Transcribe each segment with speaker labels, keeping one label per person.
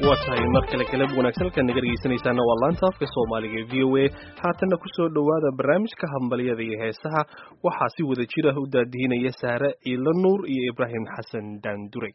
Speaker 1: waa tahay mar kale galab wanaagsan halkaad naga dhegeysanaysaana waa laanta afka soomaaliga ee v o a haatanna kusoo dhowaada barnaamijka hambalyada iyo heesaha waxaa si wada jir ah u daadihinaya saare ciilo nuur iyo ibraahim xasan daanduray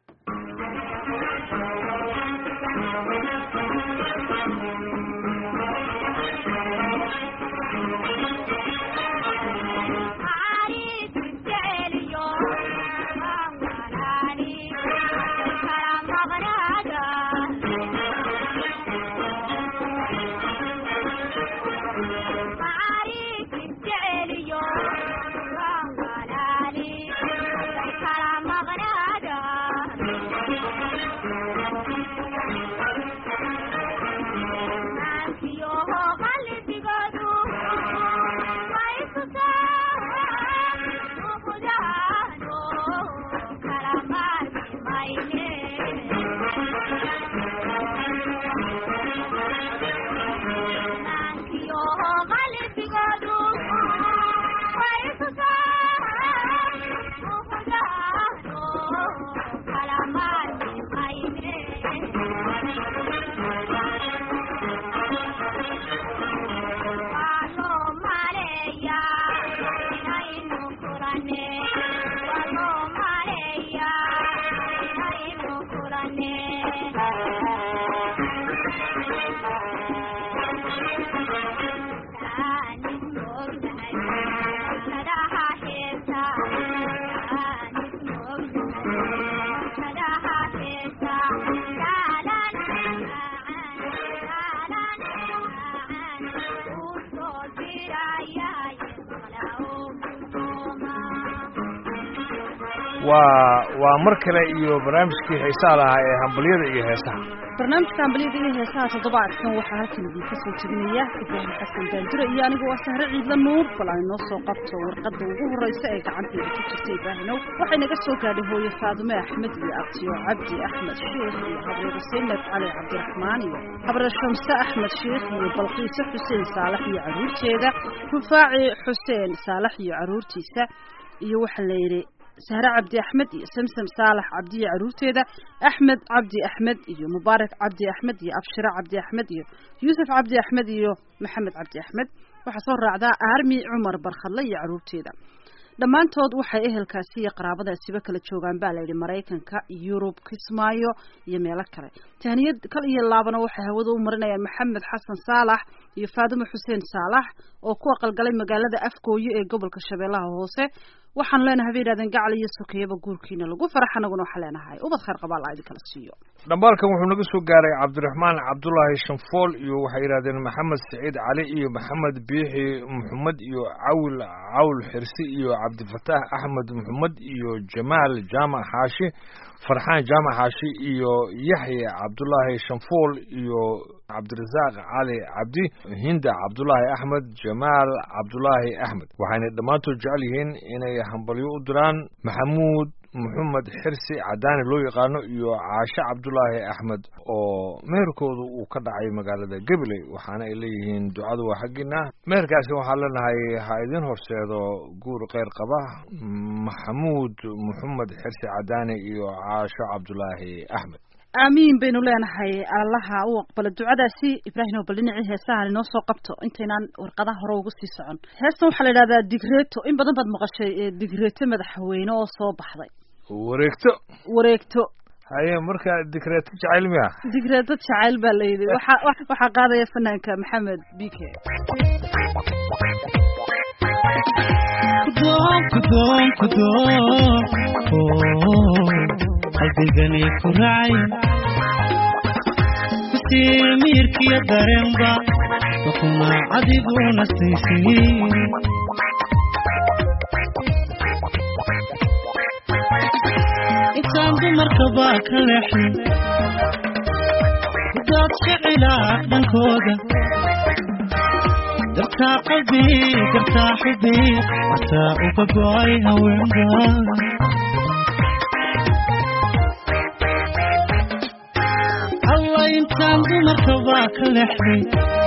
Speaker 2: waa waa mar kale iyo barnaamijkii xiisaha lahaa ee hambalyada iyo heesaha
Speaker 3: barnaamijka hambalyada iyo heesaha toddobaadkan waxaa halkan idinka soo jeedinaya ibraahim xasan daandure iyo anigu waa sahre ciidla nuur bal aan inoo soo qabto warqadda ugu horreysa ee gacanteeda ku jirta ibraahimow waxay naga soo gaadhay hooye faadume axmed iyo abtiyo cabdi axmed sheikh iyo habreer saynab cali cabdiraxmaan iyo habreer shamse axmed sheikh iyo balqiise xuseen saalax iyo carruurteeda rufaaci xuseen saalax iyo carruurtiisa iyo waxaa la yidhi sahre cabdi axmed iyo samsam saalax cabdi iyo carruurteeda axmed cabdi axmed iyo mubaarak cabdi axmed iyo abshire cabdi axmed iyo yuusuf cabdi axmed iyo maxamed cabdi axmed waxaa soo raacdaa aarmi cumar barkhadle iyo carruurteeda dhammaantood waxay ehelkaasi iyo qaraabadaasiba kala joogaan baa layidhi maraykanka yurub kismaayo iyo meelo kale tahniyad kal iyo laabana waxay hawada u marinayaan maxamed xasan saalax iyo faadimo xuseen saalax oo ku aqalgalay magaalada afgooye ee gobolka shabeellaha hoose waxaan leenahay bay yidhahdeen gacal iyo sokeyaba guurkiina lagu farax anaguna waxaan leenahay ubad khayr qabaa la idinkala siiyo
Speaker 2: dhambaalkan wuxuu naga soo gaaray cabdiraxmaan cabdulaahi shanfool iyo waxay yidhahdeen maxamed saciid cali iyo maxamed biixi maxamed iyo cawil cawl xirsi iyo cabdifataax axmed maxamed iyo jamaal jaamac xaashi farxaan jaamac xaashi iyo yaxya cabdulaahi shanfool iyo cabdirasaaq cali cabdi hinda cabdulaahi axmed jamaal cabdulaahi axmed waxayna dhammaantood jecel yihiin inay hambalyo u diraan maxamuud maxamed xirsi cadaani loo yaqaano iyo caashe cabdulaahi axmed oo meherkooda uu ka dhacay magaalada gabiley waxaana ay leeyihiin ducadu waa xaggiina meherkaasi waxaan leenahay ha idin horseedo guur kheyr qaba maxamuud maxamed xirsi cadaani iyo caasho cabdulaahi axmed
Speaker 3: aamiin baynu leenahay allaha u aqbalo ducadaasi ibraahim oo bal dhinacii heesahan inoo soo qabto intaynaan warqadaha hore ugu sii socon heestan waxaa la yidhahdaa digreeto in badan baad maqashay digreeto madaxweyne oo soo baxday
Speaker 2: wareegto
Speaker 3: wareegto
Speaker 2: haye marka digreeto jacayl miya
Speaker 3: digreeto jacayl baa la yidhi waxaa waxaa qaadaya fanaanka maxamed bike
Speaker 4: kudoon kudoon kudoon qalbigani ku racay kusii miirkiyo dareenba wakuna adiguna siisii intaan dumarkaba ka leexin kudaad shicilaa dhankooda dartaa qalbi dartaa xubi wataa uga go'ay haweenba alla intaan dumarkaba ka leexday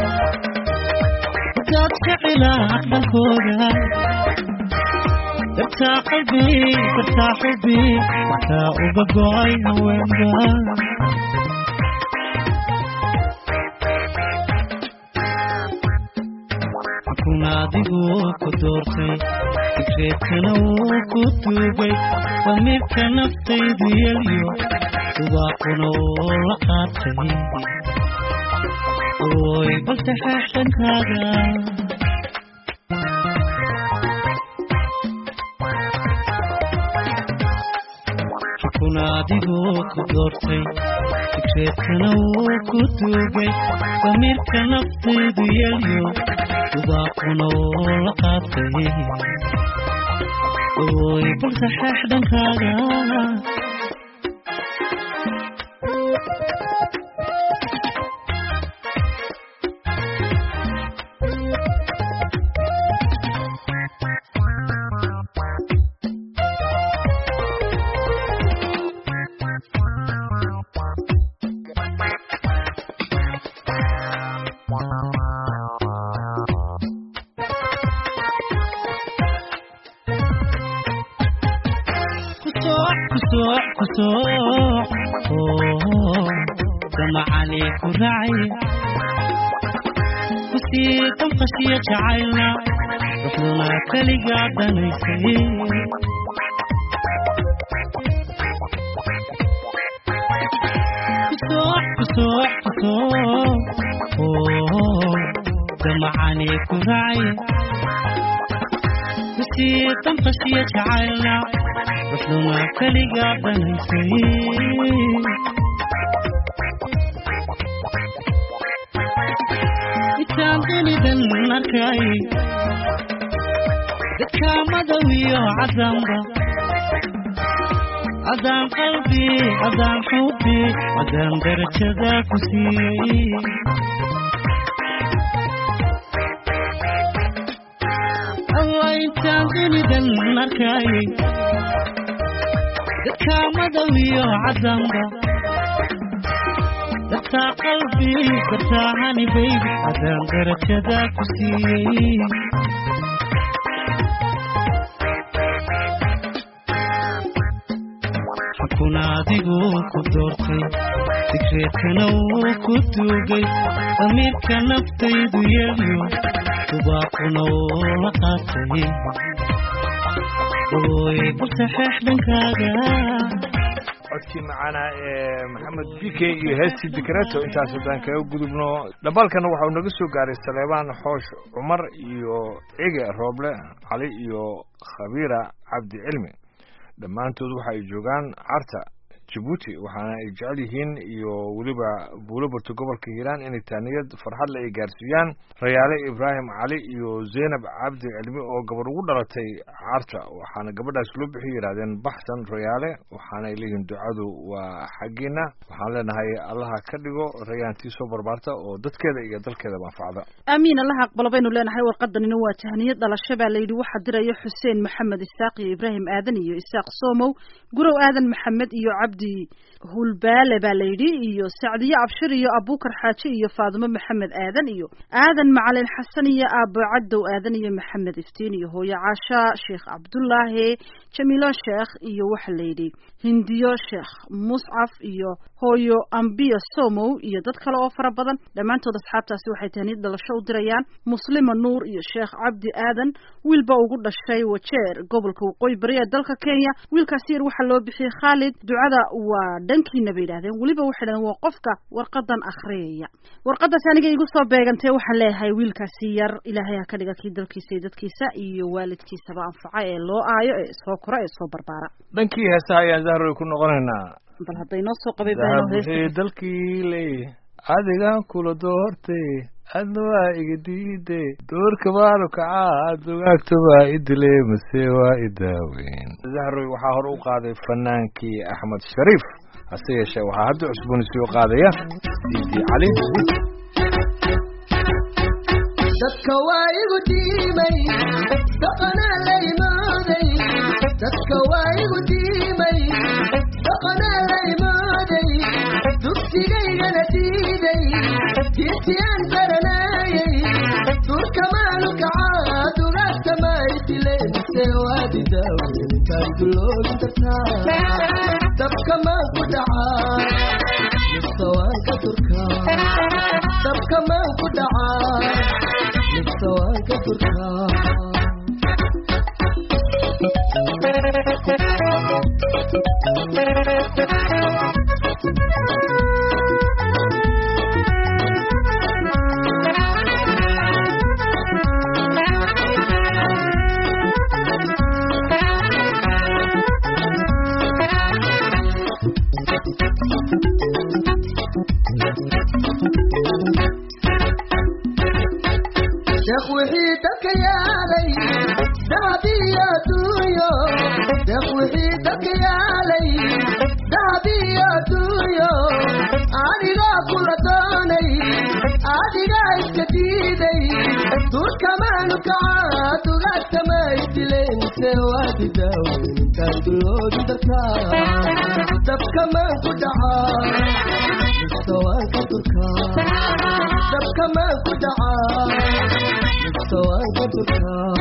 Speaker 4: kudaad shicilaa dhankooda dartaa qalbi dartaa xubi wataa uga go'ay haweenba xukuna adiguu ku doortay fikreedkana wuu ku duugay damiirka naftaydu yelyo dubaaquna wuu la qaatay oy balse xeexdankaaga xukuna adiguu ku doortay fikreedkana wuu ku duugay damiirka naftaydu yelyo dubaaquna wuu la qaatay oy balse xeexdankaaga kusooc kusooc kusooc oo damacani ku raacay kusii damqashiya jacaylna ruxduna keligaa danaysay kusooc kusooc kusooc oo damacani ku raacay kusii damqashiya jacaylna ruxduna keligaa danaysay intaan dunidan arkay dadka madow iyo cadaanba cadaan qalbi cadaan xubi cadaan darajada ku siiyey alla intaan dunidan arkay dadka madow iyo cadaanba dadkaa qalbi dadkaa hani baybi cadaan darajada ku siiyey xukuna adiguu ku doortay fikreedkana wuu ku duugay damiirka naftaydu yelyo dubaaquna wuu la qaatay oy balse xeexdankaaga
Speaker 2: codkii macaana ee maxamed bike iyo heestii dikreto intaas haddaan kaga gudubno dhabalkana waxau naga soo gaaray saleebaan xoosh cumar iyo cige rooble cali iyo khabiira cabdi cilmi dhammaantood waxa ay joogaan carta jabuuti waxaana ay jecel yihiin iyo weliba buulobarto gobolka hiiraan inay taaniyad farxadle ay gaarsiiyaan rayaale ibraahim cali iyo zaynab cabdi cilmi oo gabar ugu dhalatay carta waxaana gabadhaas loo bixi yidhahdeen baxsan rayaale waxaana ay leeyihiin ducadu waa xaggiina waxaan leenahay allaha ka dhigo rayaantii soo barbaarta oo dadkeeda iyo dalkeedaba anfacda
Speaker 3: aamiin allaha aqbalo baynu leenahay warqadanina waa tahniyad dhalasho baa layidhi waxaa diraya xuseen maxamed isaaq iyo ibraahim aadan iyo isaaq somow gurow aadan maxamed iyo cabdi hulbaale baa layidhi iyo sacdiye abshir iyo abuukar xaaji iyo faadimo maxamed aadan iyo aadan macalin xasan iyo aabo cadow aadan iyo maxamed iftiin iyo hooyo caasha sheekh cabdullaahi jamiilo sheekh iyo waxa layidhi hindiyo sheekh muscaf iyo hooyo ambiya somow iyo dad kale oo fara badan dhammaantood asxaabtaasi waxay tahniyad dhalasho u dirayaan muslima nuur iyo sheekh cabdi aadan wiilba ugu dhashay wajeer gobolka waqooyi bari ee dalka kenya wiilkaasi yar waxaa loo bixiyey khaalid ducada waa dhankiina bay yidhahdeen weliba waxay dhahdeen waa qofka warqadan akhriyaya warqadaasi aniga igu soo beegantay waxaan leeyahay wiilkaasi yar ilaahay ha ka dhiga kii dalkiisa iyo dadkiisa iyo waalidkiisaba anfaca ee loo aayo ee soo kora ee soo barbaara
Speaker 2: dhankii heesaha ayaan zahroy ku noqonaynaa
Speaker 3: bal hadday noo soo qabay baano heesta
Speaker 2: dahabwixii dalkii ley adigan kula doortay adna waa iga diiday doorka baanu kacaa dugaagta waa idile mase waa idaaweyn zahroy waxaa hore u qaaday fanaankii axmed shariif hase yeeshee waxaa hadda cusboonisiyo qaadaya diidi cali
Speaker 5: dadka waa igu diimay dhaqanaa la imaaday dadka waa igu diimay dhaqanaa la imaaday dugsigaygana diiday diintiyaan baranaayay durkamaanu kacaa dugaagta maaytilemise waadidaawentaan duloogi kartaa dabka maan ku dhacaa mise waan ka durkaa dabka maan ku dhacaa mise waan ka durkaa deeq wixii dadka yaalay dahabiyo adduunyo deeq wixii dadka yaalay dahabiyo adduunyo adigaa kula doonay adigaa iska diiday duurkamaanu kacaa dugaagtamaysdileen se waadidaaweyntaan duloodi darkaa dabkamaan ku dhacaa mistawaanka durkaa dabkamaan ku dhacaa mistawaanka durkaa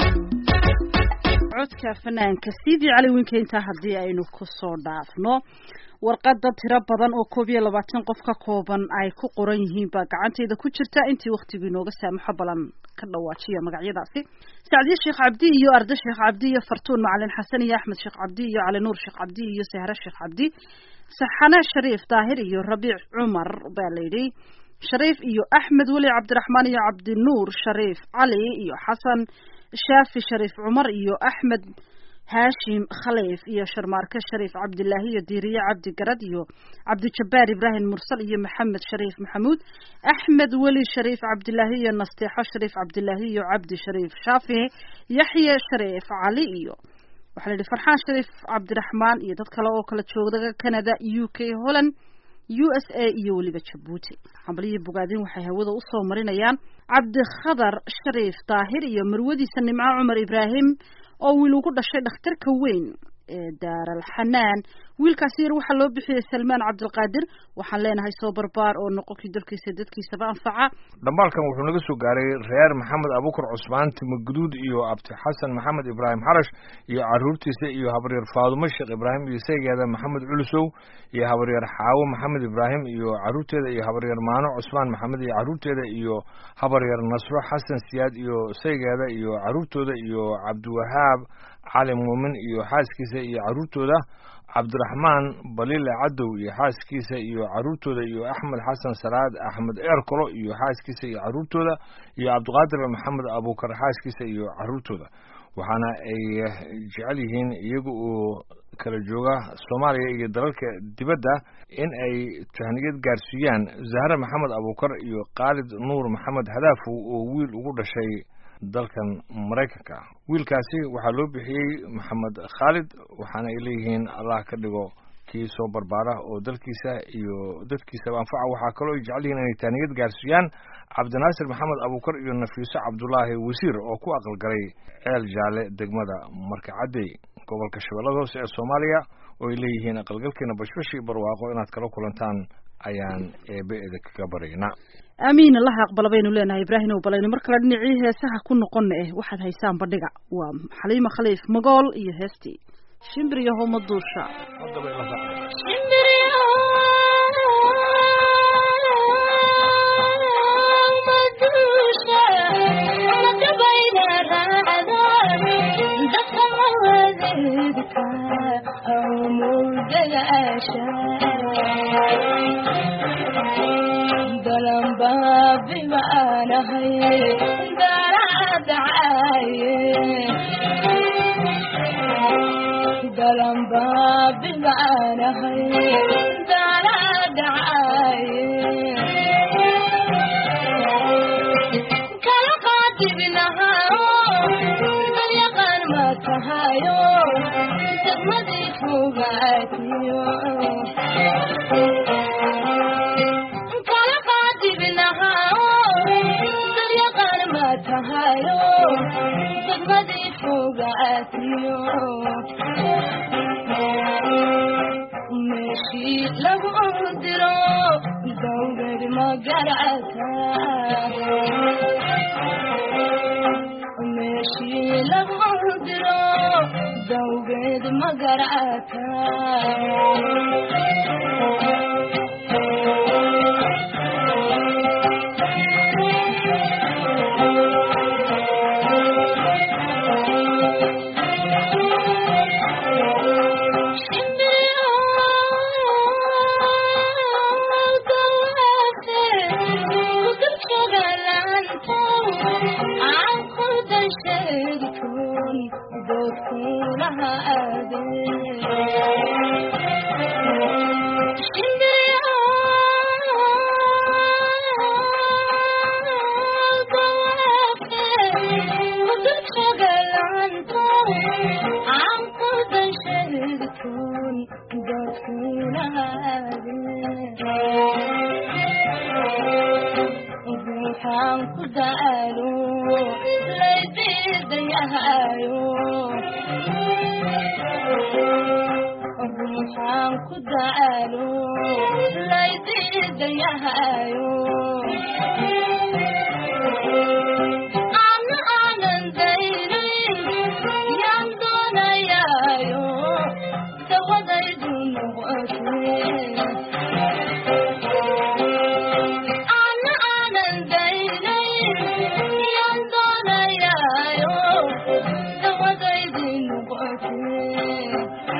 Speaker 3: codka fanaanka sidii cali winkeynta haddii aynu kusoo dhaafno warqada tiro badan oo koob iyo labaatan qof ka kooban ay ku qoran yihiin baa gacanteeda ku jirta intii waktigu inooga saamaxo balan ka dhawaajiya magacyadaasi sacdiye sheekh cabdi iyo arde sheekh cabdi iyo fartuun macalin xasan iyo axmed sheekh cabdi iyo cali nuur sheekh cabdi iyo sahre sheekh cabdi saxane shariif daahir iyo rabiic cumar baa layidhi shariif iyo axmed weli cabdiraxmaan iyo cabdinuur shariif cali iyo xasan shaafi shariif cumar iyo axmed haashim khaliif iyo sharmaarke shariif cabdilaahi iyo diiriye cabdi garad iyo cabdijabbaar ibraahim mursal iyo maxamed shariif maxamuud axmed weli shariif cabdilaahi iyo nasteexo shariif cabdilaahi iyo cabdi shariif shaafi yaxye shariif cali iyo waxaa la yidhi farxaan shariif cabdiraxmaan iyo dad kale oo kala joogda canada u k holland u s a iyo weliba jabuuti xambalihii bogaadin waxay hawada usoo marinayaan cabdikhadar shariif daahir iyo marwadiisa nimco cumar ibraahim oo wiil ugu dhashay dhakhtarka weyn ee daaral xanaan wiilkaasi yar waxaa loo bixiyey salmaan cabdilqaadir waxaan leenahay soo barbaar oo noqonkii dalkiisa dadkiisaba anfaca
Speaker 2: dhambaalkan wuxuu naga soo gaaray reer maxamed abukar cusmaan timo guduud iyo abti xasan maxamed ibraahim xarash iyo caruurtiisa iyo habaryar faadumo sheekh ibraahim iyo saygeeda maxamed culusow iyo habaryar xaawo maxamed ibraahim iyo caruurteeda iyo habaryar maano cusmaan maxamed iyo caruurteeda iyo habaryar nasro xasan siyaad iyo saygeeda iyo caruurtooda iyo cabdiwahaab cali muumin iyo xaaskiisa iyo caruurtooda cabdiraxmaan balile cadow iyo xaaskiisa iyo caruurtooda iyo axmed xasan salaad axmed eerkolo iyo xaaskiisa iyo caruurtooda iyo cabdiqaadir maxamed abuukar xaaskiisa iyo caruurtooda waxaana ay jecel yihiin iyaga oo kala jooga soomaaliya iyo dalalka dibadda in ay tahniyad gaarsiiyaan zahre maxamed abuukar iyo khaalid nuur maxamed hadaafow oo wiil ugu dhashay dalkan maraykanka ah wiilkaasi waxaa loo bixiyey maxamed khaalid waxaana ay leeyihiin allah ka dhigo kii soo barbaara oo dalkiisa iyo dadkiisaba anfaca waxaa kaloo ay jecel yihiin inay taaniyad gaarsiiyaan cabdinaasir maxamed abuukar iyo nafiiso cabdulaahi wasiir oo ku aqalgalay ceel jaale degmada markacadey gobolka shabeellada hoose ee soomaaliya oo ay leeyihiin aqalgalkeena bashbashi barwaaqo inaad kala kulantaan ayaan eebe eda kaga baryaynaa
Speaker 3: aamiin allaha aqbala baynu leenahay ibraahim ow balaynu mar kale dhinacii heesaha ku noqona eh waxaad haysaan bandhiga waa xaliima khaliif magool iyo heestii shimbir iyo homa duusha
Speaker 6: Shimbir ruuxaan ku daalo laydiidayahayo ruuxaan ku daalo laydiidayahayo ana aanan daynin yaan doonayaayo dawadaydu noqotay ana aanan daynin yaan doonayaayo dawadaydu noqotay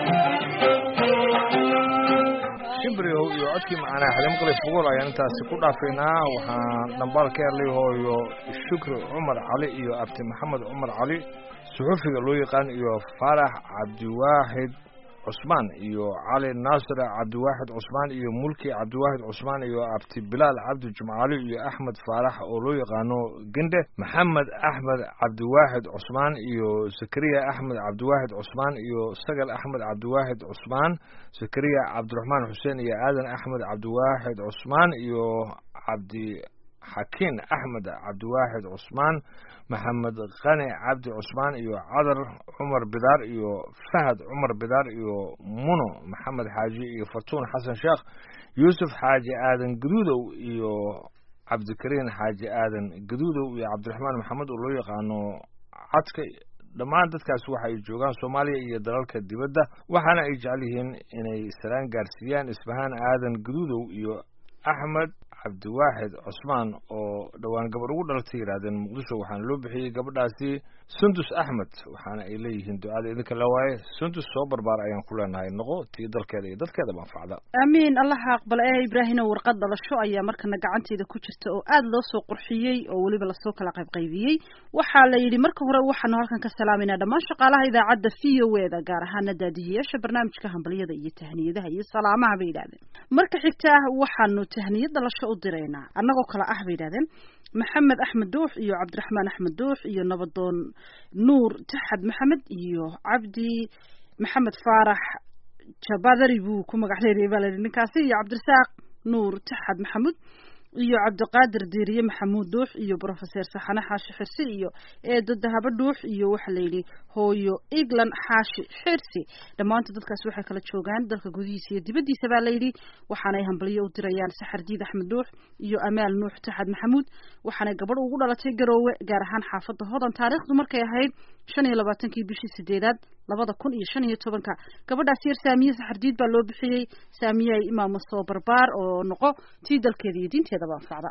Speaker 2: shimbriyow iyo codkii macaanaa xalim qalif bogool ayaan intaasi ku dhaafaynaa waxaan dhambaal ka helay hooyo shukri cumar cali iyo abti maxamed cumar cali suxufiga loo yaqaan iyo faarax cabdiwaaxid cusmaan iyo cali naasir cabdiwaaxid cusmaan iyo mulki cabdiwaaxid cusmaan iyo abti bilaal cabdi jumcaali iyo axmed faarax oo loo yaqaano gende maxamed axmed cabdiwaaxid cusmaan iyo zakariya axmed cabdiwaaxid cusmaan iyo sagal axmed cabdiwaaxid cusmaan zakariya cabdiraxmaan xuseen iyo aadan axmed cabdiwaaxid cusmaan iyo cabdi xakiin axmed cabdiwaaxid cusmaan maxamed qani cabdi cusmaan iyo cadar cumar bidaar iyo fahad cumar bidaar iyo muno maxamed xaaji iyo fatuun xasan sheekh yuusuf xaaji aadan gaduudow iyo cabdikariin xaaji aadan gaduudow iyo cabdiraxmaan maxamed oo loo yaqaano cadka dhammaan dadkaas waxa ay joogaan soomaaliya iyo dalalka dibadda waxaana ay jecel yihiin inay salaan gaarsiiyaan isbahaan aadan gaduudow iyo axmed cabdiwaaxid cusmaan oo dhowaan gabar ugu dhalatay yidhaahdeen muqdisho waxaana loo bixiyey gabadhaasi sundus axmed waxaana ay leeyihiin ducada idinka la waaye sundus soo barbaar ayaan ku leenahay noqo tii dalkeeda iyo dadkeedaba anfacda
Speaker 3: aamiin allaha aqbal ee ibraahino warqad dhalasho ayaa markana gacanteeda ku jirta oo aada loo soo qurxiyey oo weliba lasoo kala qaybqaybiyey waxaa la yidhi marka hore waxaanu halkan ka salaamayna dhammaan shaqaalaha idaacadda v o e da gaar ahaana daadihiyaasha barnaamijka hambalyada iyo tahniyadaha iyo salaamaha bay yidhahdeen marka xigta waxaanu tahniyad dhalasho u diraynaa annagoo kale ah bay yidhahdeen maxamed axmed duux iyo cabdiraxmaan axmed duux iyo nabadoon nuur taxad maxamed iyo cabdi maxamed faarax jabadari buu ku magac leeyahay baa layidhi ninkaasi iyo cabdirasaaq nuur taxad maxamuud iyo cabdiqaadir diiriye maxamuud duux iyo brofeser saxane xaashi xirsi iyo eedo dahabo dhuux iyo waxaa la yidhi hooyo england xaashi xirsi dhammaanta dadkaas waxay kala joogaan dalka gudihiisa iyo dibaddiisa baa layidhi waxaanay hambalyo u dirayaan saxardiid axmed duux iyo amaal nuux taxad maxamuud waxaanay gabadh ugu dhalatay garoowe gaar ahaan xaafadda hodan taariikhdu markay ahayd shan iyo labaatankii bishii sideedaad labada kun iyo shan iyo tobanka gabadhaas yar saamiye saxardiid baa loo bixiyey saamiyey imaamo soo barbaar oo noqo tii dalkeeda iyo diinteedaba anfacda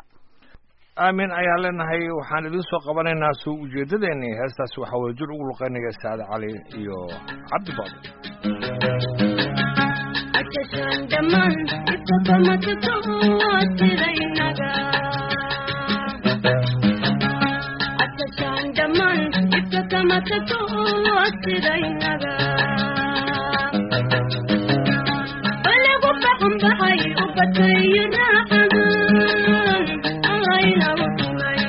Speaker 2: aamin ayaan leenahay waxaan idiin soo qabanaynaa soo ujeedadeeni heestaas waxaa wada jir ugu luqeynaya saade cali iyo cabdi baadi
Speaker 6: Ajajaan dhammaan ibka kama tuto sidaynaga. Ajajaan dhammaan ibka kama tuto sidaynaga. Balagu baxan baxay u batay raaxadan allayna u tumay.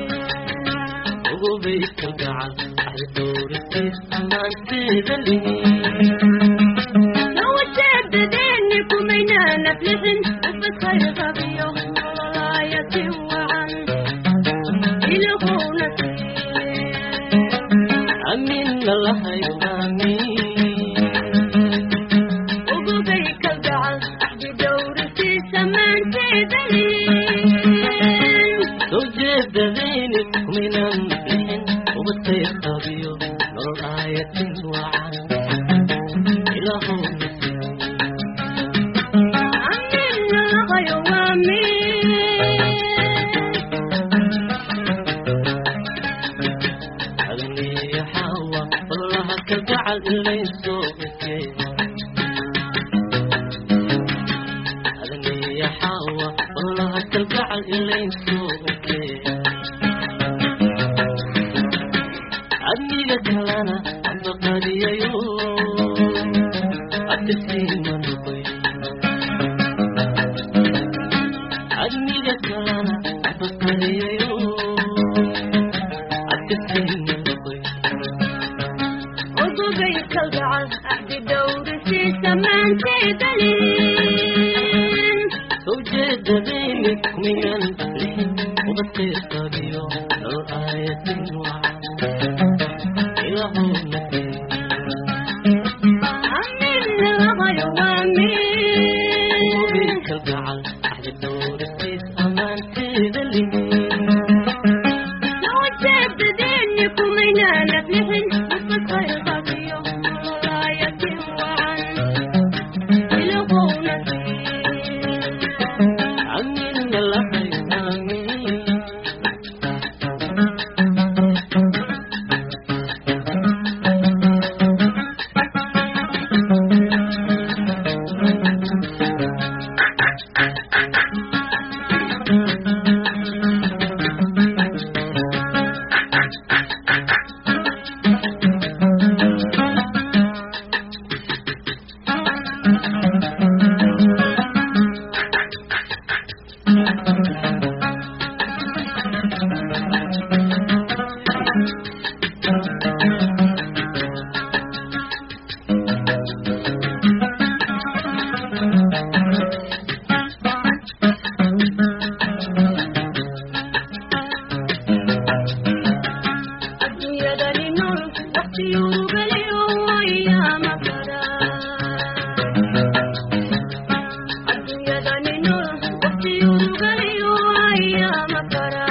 Speaker 6: Nawajeedadeenni kumaynaa naflixin ubadkay qabiyo nololaayati wacan ilahuuna ugubay ka gacal axdi dhowrisiisa maanteedalin amina laqayo waa min
Speaker 7: adniga kalana amba qadiyayo abtisiima noqoy adniga kalana amba qadiyayo abtisiima noqoy
Speaker 6: ugubay ka gacal axdi dhowrisiisa maanteedalin
Speaker 7: soo jeedadayni kuminan lixin ubadkaysa axdi dhowrisiis ammaanteeda lihi
Speaker 6: ujeedadeenni kumaynaan aflixin mustaqbal baqiyo nololaayatin wacan ilahowna
Speaker 7: amina lahay aamin
Speaker 6: adduunyadani nool waqtiyuu geliyo ayaama bara adduunyadani nool waqtiyuu geliyo ayaama bara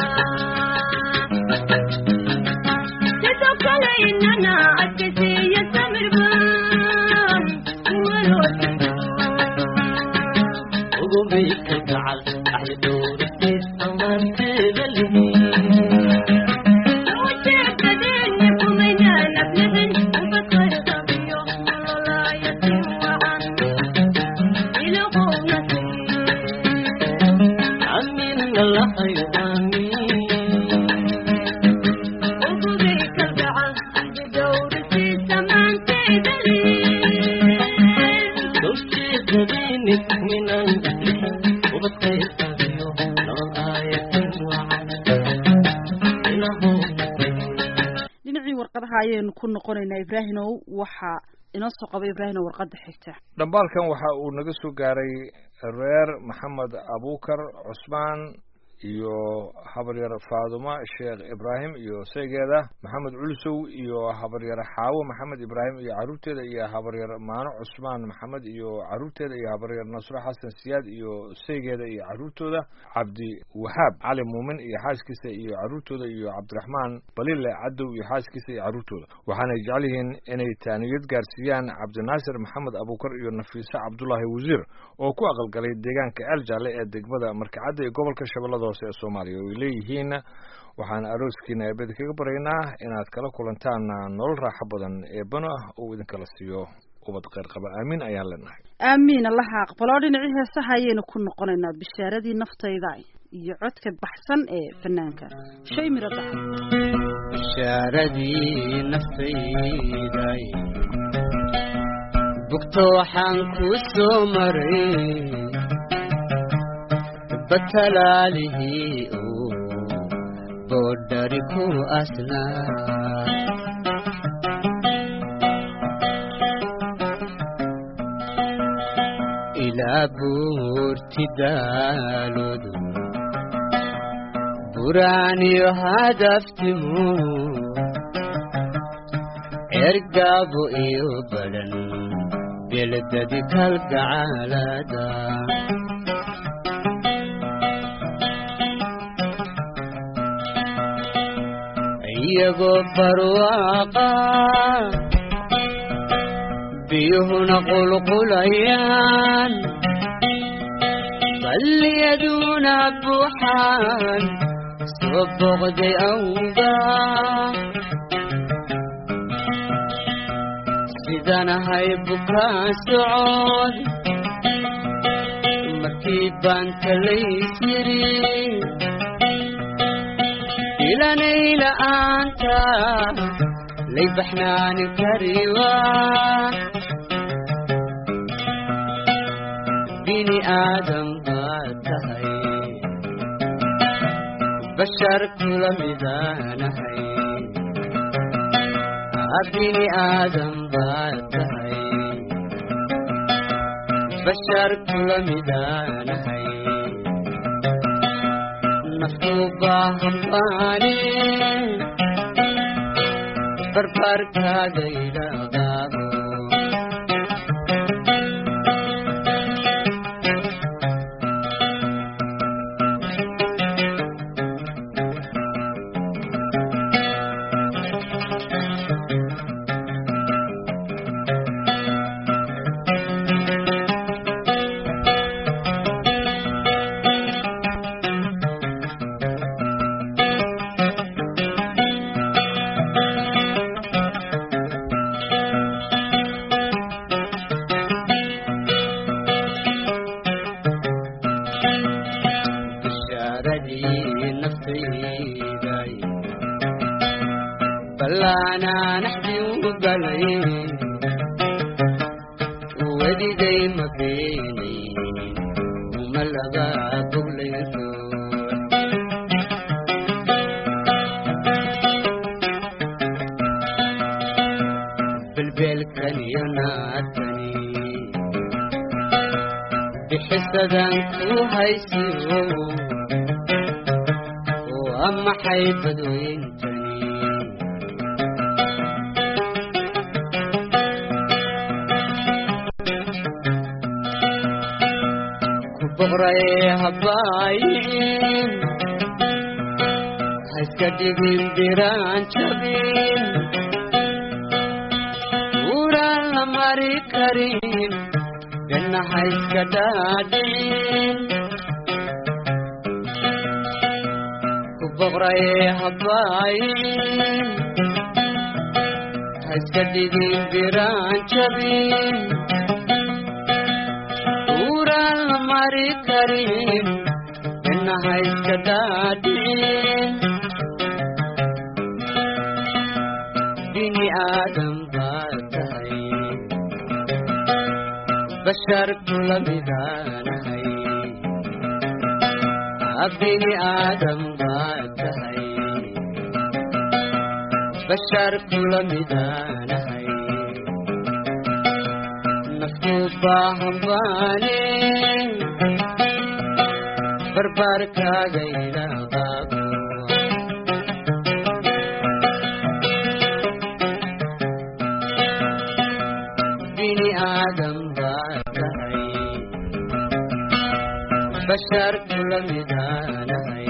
Speaker 6: sidoo kale inana adkaysiiya samirban
Speaker 7: ugubay kalgacal axdi dhowrisiis ammaanteeda lihi
Speaker 6: ujeedadeenni kumaynaan aflixin ubadkay qabiyo nololaayatin wacan ilahowna
Speaker 7: amina lahay aamin
Speaker 6: ugubay kalgacal axdi dhowrisiisa maanteeda liin
Speaker 7: ujeedadeenni kumaynaan aflixin ubadkay qabiyo nolol aayatin wacan ilahowna
Speaker 3: dhinacii warqadaha ayaynu ku noqonaynaa ibraahimow waxaa inoo soo qaba ibraahimow warqadda xigta
Speaker 2: dhambaalkan waxa uu naga soo gaaray reer maxamed abuukar cusmaan iyo habaryar faaduma sheekh ibraahim iyo saygeeda maxamed culusow iyo habaryar xaawo maxamed ibraahim iyo caruurteeda iyo habaryar maano cusmaan maxamed iyo caruurteeda iyo habaryar nasro xasan siyaad iyo saygeeda iyo caruurtooda cabdi wahaab cali muumin iyo xaaskiisa iyo caruurtooda iyo cabdiraxmaan balile cadow iyo xaaskiisa iyo caruurtooda waxaanay jecel yihiin inay taaniyad gaarsiiyaan cabdinaasir maxamed abuukar iyo nafiise cabdulaahi wasiir oo ku aqalgalay deegaanka eel jaalle ee degmada markacadda ee gobolka shabeellada hoose ee soomaaliya oo ay leeyihiin waxaan arooskiina eebada kaga baryaynaa inaad kala kulantaan nolol raaxo badan eebano ah uu idinkala siiyo ubad kheyr qaba aamiin ayaan leenahay
Speaker 3: aamiin allaha aqbalo dhinacii heesaha ayaynu ku noqonaynaa bishaaradii naftayda iyo codka baxsan ee fanaanka shay miro daca
Speaker 5: bishaaradii naftayday bugto waxaan ku soo maray batalaalihii uu boodhari ku asnaa ilaa buurti daaloodu buraaniyo hadaftimu ergaabo iyo badan beledadi kalgacaalada iyagoo barwaaqa biyuhuna qulqulayaan balliyaduna buuxaan soo boqday awga sidanahay bukaa socod markii baan talaysiri ilanay la'aanta lay baxnaani kariwa bini aadam baad tahay bashar kula midaanahay bini aadam baad tahay bashar kula midaanahay naftu baahan baane barbarkaaga idhaqaabo bishaaradii naftayday ballaanaan axdi u galay wedigay ma beenayn uma laga boglayso belbelkan iyo naadkani bixisadan ku haysiyo waa maxay badweyntani ku boqray habaayicin haiska dhigin biraan jabin uraan la mari karin dhanna haiska dhaadhicin ku boqray habaayicin haiska dhigin biraan jabin uraan la mari karin dhanna haiska dhaadhicin bini aadam baa tahay bashar kula midaanahay bini aadam baa tahay bashar kula midaanahay naftu baahan baane barbaarkaaga ilaaqaabo bini aadam baa tahay bashar kula midaanahay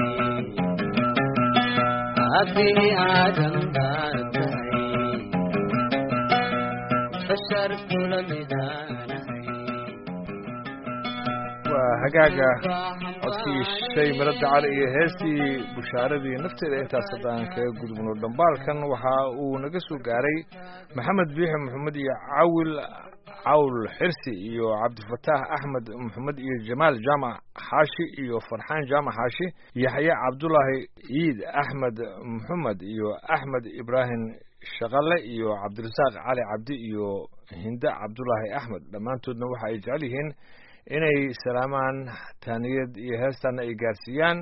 Speaker 5: bini aadam baa tahay bashar kula midaanahay
Speaker 2: waa hagaaga codkii shay miro dacar iyo heestii bushaaradii nafteeda intaas haddaan kaga gudubno dhambaalkan waxa uu naga soo gaaray maxamed biixi maxamed iyo cawil cawl xirsi iyo cabdifataax axmed maxamed iyo jamaal jaamac xaashi iyo farxaan jaamac xaashi yaxye cabdulaahi ciid axmed maxamed iyo axmed ibraahim shaqale iyo cabdirasaaq cali cabdi iyo hinde cabdulaahi axmed dhammaantoodna waxa ay jecel yihiin inay salaamaan taaniyad iyo heestaana ay gaarsiiyaan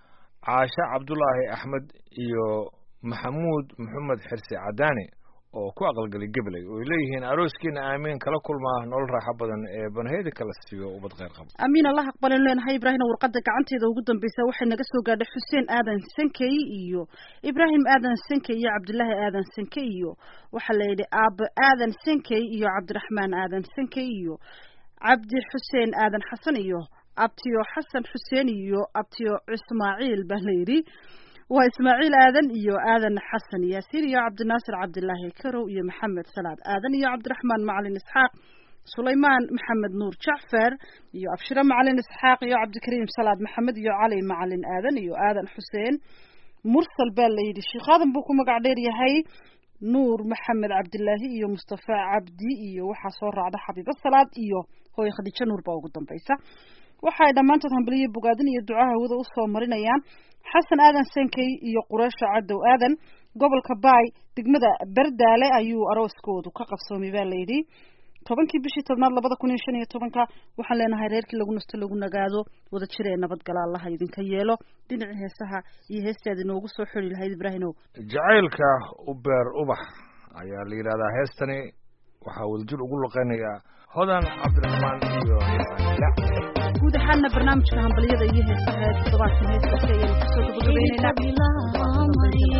Speaker 2: caashe cabdulaahi axmed iyo maxamuud maxamed xirsi cadaani oo ku aqalgalay gabley oo ay leeyihiin arooskiina aamiin kala kulmaa nolol raaxo badan ee banheedi kala siiyo ubad kheyr qabo
Speaker 3: amiin allah aqbalin leenahay ibraahim warqada gacanteeda ugu dambeysa waxay naga soo gaadhay xuseen aadan sankey iyo ibraahim aadan sankey iyo cabdilaahi aadan sankey iyo waxaa la yidhi aabo aadan sankey iyo cabdiraxmaan aadan sankey iyo cabdi xuseen aadan xasan iyo abtiyo xasan xuseen iyo abtiyo ismaaciil baa la yidhi waa ismaaciil aadan iyo aadan xasan yaasiin iyo cabdinaasir cabdilaahi karow iyo maxamed salaad aadan iyo cabdiraxmaan macalin isxaaq sulaymaan maxamed nuur jacfar iyo abshiro macalin isxaaq iyo cabdikariim salaad maxamed iyo cali macalin aadan iyo aadan xuseen mursal baa la yidhi sheekh aadan buu ku magac dheer yahay nuur maxamed cabdilaahi iyo mustafa cabdi iyo waxaa soo raacda xabiibo salaad iyo hooye khadiijo nuur baa ugu dambaysa waxay dhammaantood hambaliyo bogaadin iyo ducaha hawada usoo marinayaan xasan aadan sankey iyo qureesha cadow aadan gobolka baay degmada berdaale ayuu arooskoodu ka qabsoomay baa layidhi tobankii bishii tobnaad labada kun iyo shan iyo tobanka waxaan leenahay reerkii lagu nasto lagu nagaado wada jir ee nabadgala allaha idinka yeelo dhinacii heesaha iyo heestaadi noogu soo xori lahayd ibraahimow
Speaker 2: jacaylka ubeer ubax ayaa la yidhahdaa heestani waxaa wadajir ugu luqeynaya hodan cabdiraxmaan iyo la
Speaker 3: guud ahaana barnaamijka hambaliyada iyo heesaha ee toddobaadkan heestaasi ayaynu kusoo gabagabayneynaa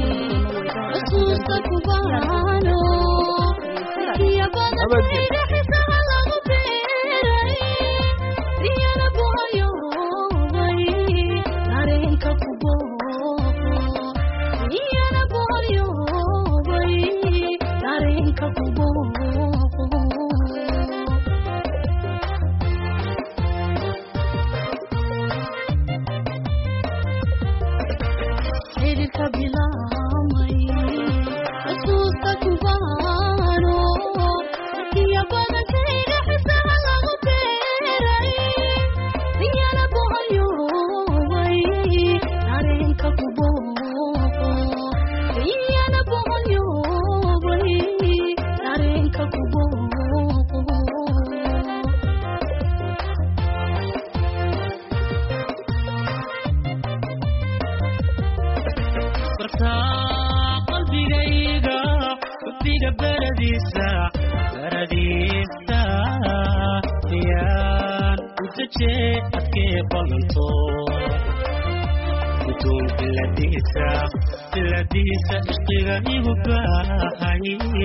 Speaker 6: xidhiidhka bilaamay xusuusta kubaano markiya badantay
Speaker 4: ubiga baradiisa baradiisa yaan u dejee adkee ballanto gudoon biladiisa biladiisa ishqiga igu baahay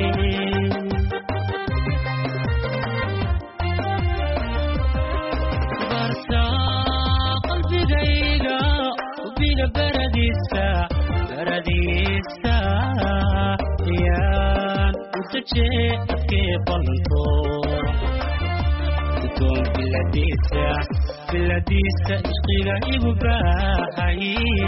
Speaker 4: barta qalbigayga ubiga baradiisa baradiisa yaan u dejee adkee ballanto gudoon biladiisa biladiisa ishqiga igu baahay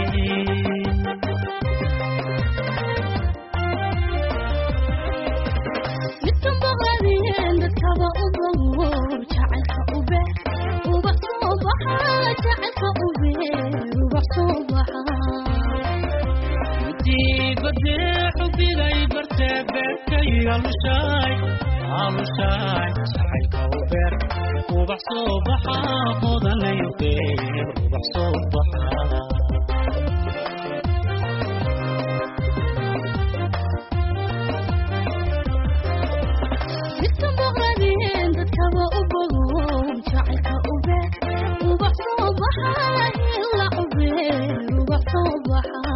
Speaker 6: midkan boqadeen dadkaba u bogo jacaylka u beer ubax soo baxa jacaylka u beer ubax soo baxa
Speaker 4: dibadee xubigay bartee beerkayga lushaay alushaay jacaylka u beer ubax soo baxa hodanayo beer ubax soo baxa
Speaker 6: midkan boqadeen dadkaba u bogo jacaylka u beer ubax soo baxa ila u beer ubax soo baxa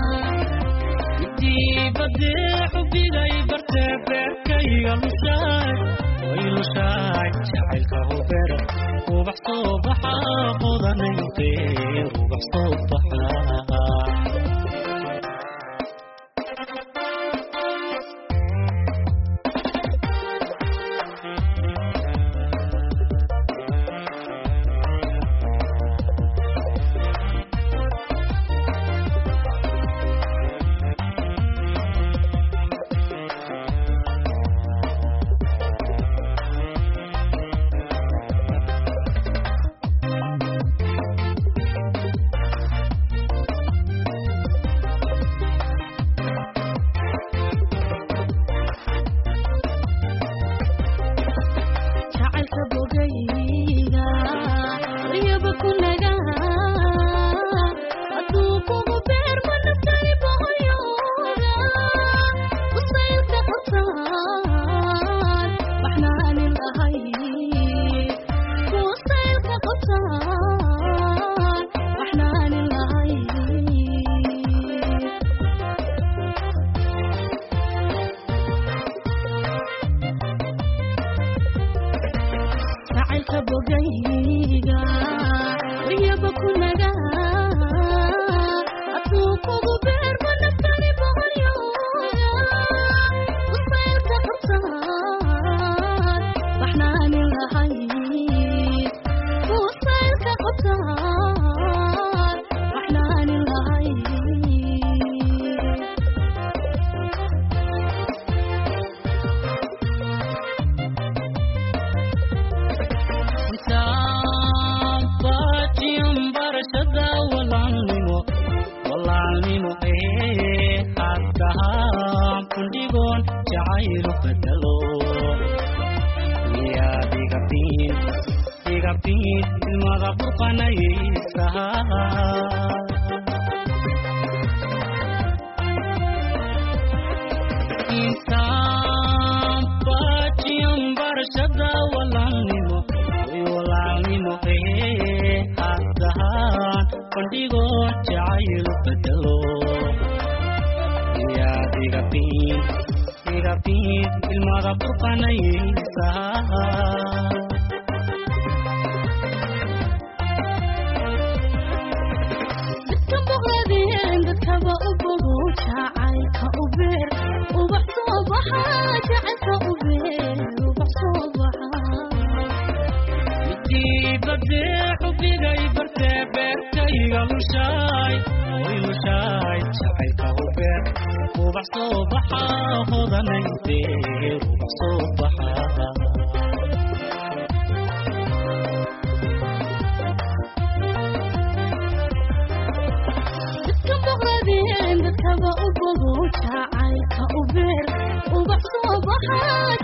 Speaker 4: dibadee xubigay bartee beerkayga lushaay way lushaay jacaylka u beer ubax soo baxa hodanayo beer ubax soo baxa
Speaker 6: jacaylka bogayga riyaba ku naga hadduu kugu beer ma naftay bohoyooga usaylka qabtaan baxnaanin lahay usaylka qabtaan baxnaanin lahay jacaylka bogayga riyaba ku naga hadduu kugu beer ma naftani bohoyooga usaylka qabtaan baxnaanin lahay usaylka qabtaan baxnaanin lahay
Speaker 4: Sampajium barashada walaalnimo walaalnimo ee haddahaan kundhigoon jacaylu bedelo miyaad iga biin iga biin ilmada burqanaysaha insampajium barashada walaalnimo way walaalnimo ee haddahaan kundhigoo jacaylu bedelo miyaad iga biin iga biin ilmada burqanaysaha
Speaker 6: dadka boqladeen dadkaba u bogo jacaylka u beer ubax soo baxa jacaylka u beer ubax soo baxa
Speaker 4: dibadee xubigay bartee beerkayga lushaay way lushaay jacaylka u beer ubax soo baxa hodanay beer ubax soo baxa
Speaker 6: dadka boqladeen dadkaba u bogo jacaylka u beer ubax soo baxa